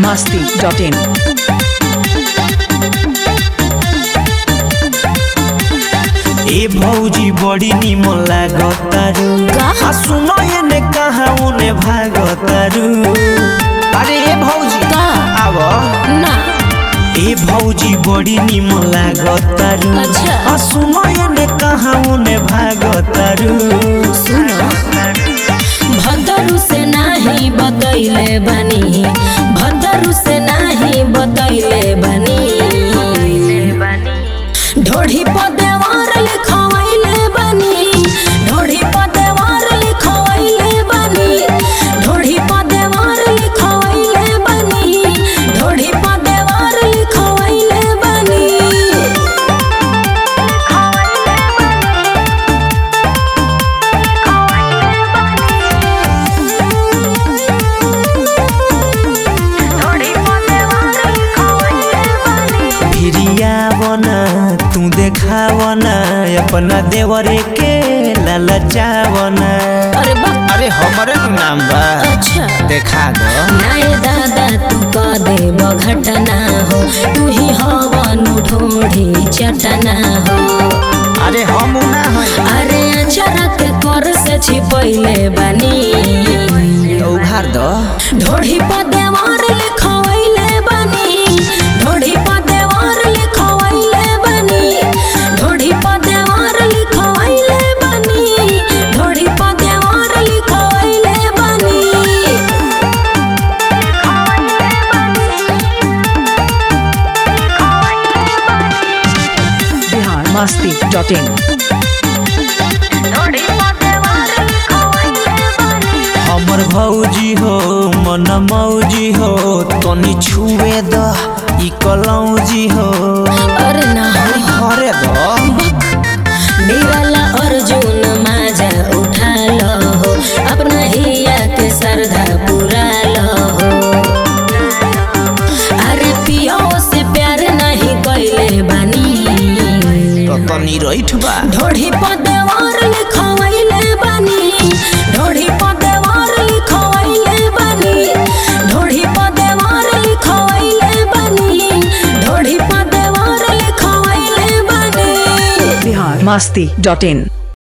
masti.in. ए भौजी बड़ी निमन लागतारू आ सुनो एने कहाँ उने भागतारू अरे ए भौजी का? आव ना ए भौजी बड़ी निमन लागतारू अच्छा। आ सुनो एने कहाँ उने भागतारू सुनो भदरू से नाही बतैले बनी भदरू से नाही बतैले बनी ढोढ़ी पदेवार लिखवैले बनी ढोढ़ी पदेवार लिखवैले बनी ढोढ़ी पदेवार लिखवैले बनी ढोढ़ी पदेवार लिखवैले बनी भिरियावना तू देखावना अपना देवरे के ललचावना अरे बा अरे हमरे नु नाम बा अच्छा देखा दो नाय दादा तू का देव घटना हो तू ही हवनु ढोढ़ी चटना हो अरे हम ना है अरे अचरा के कर से छिपैले बनी तो उघार दो ढोढ़ी पदेवार लिखवैले बनी ढोढ़ी पदेवार लिखवैले बनी ढोढ़ी पदेवार लिखवैले बनी ढोढ़ी पदेवार लिखवैले बनी Bihar masti.in. हमर भौजी हो मन मौजी हो तनी छुए द ई कलौजी हो अरे ना हो अरे दो निराला अर्जुन माजा उठा लो हो अपना हिया के श्रद्धा पूरा लो हो अरे पियो से प्यार नहीं कैले बानी तो तनी रैठ बा ढोढ़ी पदेवार लिखवैले बानी ढोढ़ी पदेवार लिखवैले बानी ढोढ़ी पदेवार लिखवैले बानी ढोढ़ी पदेवार लिखवैले बानी Bihar masti.in.